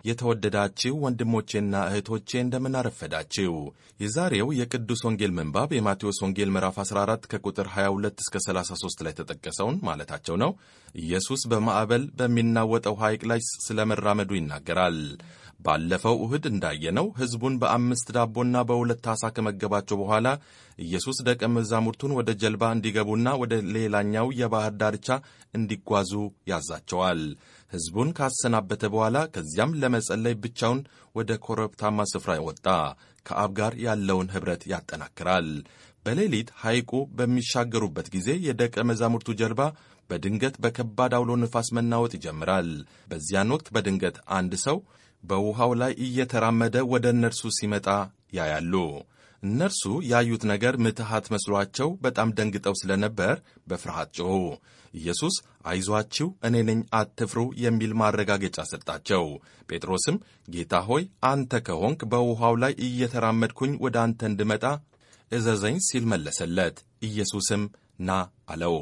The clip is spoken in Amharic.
የተወደዳችሁ ወንድሞቼና እህቶቼ እንደምን አረፈዳችሁ። የዛሬው የቅዱስ ወንጌል ምንባብ የማቴዎስ ወንጌል ምዕራፍ 14 ከቁጥር 22 እስከ 33 ላይ የተጠቀሰውን ማለታቸው ነው። ኢየሱስ በማዕበል በሚናወጠው ሐይቅ ላይ ስለ መራመዱ ይናገራል። ባለፈው እሁድ እንዳየነው ሕዝቡን በአምስት ዳቦና በሁለት ዓሣ ከመገባቸው በኋላ ኢየሱስ ደቀ መዛሙርቱን ወደ ጀልባ እንዲገቡና ወደ ሌላኛው የባሕር ዳርቻ እንዲጓዙ ያዛቸዋል። ሕዝቡን ካሰናበተ በኋላ ከዚያም ለመጸለይ ብቻውን ወደ ኮረብታማ ስፍራ ወጣ። ከአብ ጋር ያለውን ኅብረት ያጠናክራል። በሌሊት ሐይቁ በሚሻገሩበት ጊዜ የደቀ መዛሙርቱ ጀልባ በድንገት በከባድ አውሎ ነፋስ መናወጥ ይጀምራል። በዚያን ወቅት በድንገት አንድ ሰው በውሃው ላይ እየተራመደ ወደ እነርሱ ሲመጣ ያያሉ። እነርሱ ያዩት ነገር ምትሃት መስሏቸው በጣም ደንግጠው ስለነበር በፍርሃት ጮኹ። ኢየሱስ አይዟችሁ፣ እኔ ነኝ፣ አትፍሩ የሚል ማረጋገጫ ሰጣቸው። ጴጥሮስም ጌታ ሆይ አንተ ከሆንክ በውሃው ላይ እየተራመድኩኝ ወደ አንተ እንድመጣ እዘዘኝ ሲል መለሰለት። ኢየሱስም ና አለው።